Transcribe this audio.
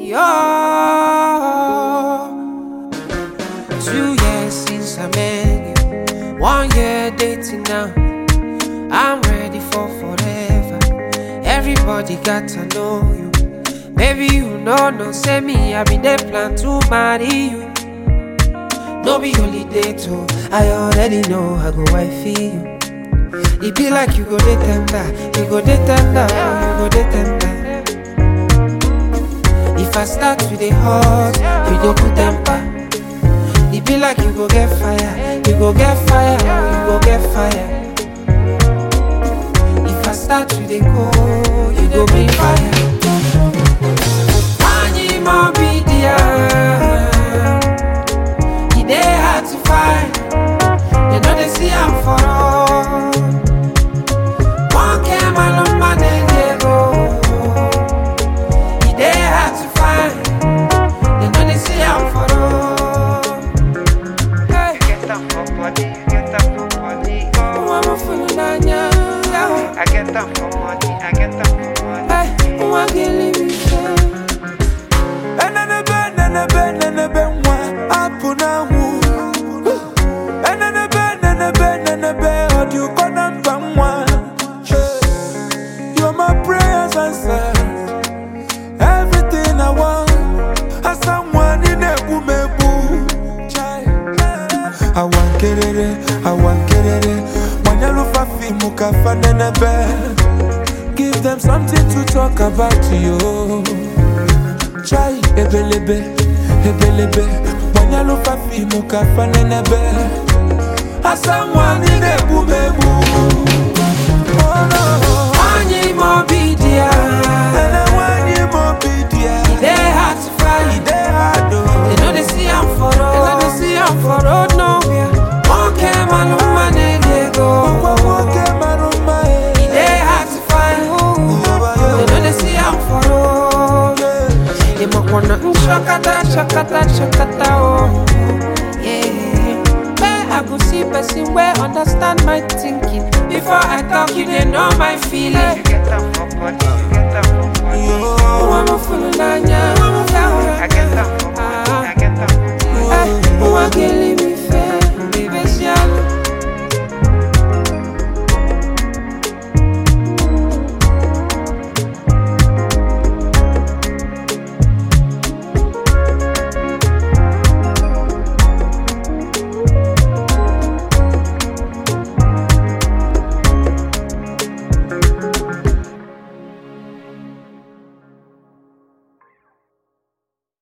Yo, two years since I met you, one year dating now. I'm ready for forever. Everybody got to know you. Baby, you know, no, say me, I been there plan to marry you. No be holiday too. I already know I go wifey you. It be like you go dey tender, you go dey tender, you go dey tender. If I start to dey hot, you go put temper. It be like you go get fire, you go get fire, you go get fire. If I start to dey cold, you go bring fire. Anyi mo be there. E dey hard to find. They know they see I'm for all. One came along my dey go. E dey hard to find. They know they see I'm for all. Hey, get them for body, you get them for body. Oh, I'm a fool n'anya. I get them for money, I get them for money. Hey, nwa gị live it. Enenebe, nenebe, nenebe nwa apụ n'anwụ Enenebe, nenebe, nenebe ọ dị ụkọ na mba nwa You're my prayers answered Everything I want Asa nwa ị na-egbu m egbu Awa nkerere, awa nkerere Manyalụfa fimu ka fa nenebe Give them something to talk about you chai ebelebe ebelebe gbanyalụfa fimu ka fanenebe asa nwanyị na-egbu m egbu Oh, no. Anyi mo be there. Ele nwanyị ma obi dị ya. E dey hard to find. Ide hard, oh. They know they see I'm for road. They know they see I'm for road nowhere. One came along my dey Ọkwa go. nwoke mara mma, eh. It dey hard to find. They know they see I'm for road. They might wanna mm, shakata, shakata, shakata, oh. Yeah. Where I go see person where understand my thinking. Before I talk, you they know my You feeling. get them for body, you get them for body. Oh, I'm a fool, Nanya. I get them for money, I get them for money. Hey, who I get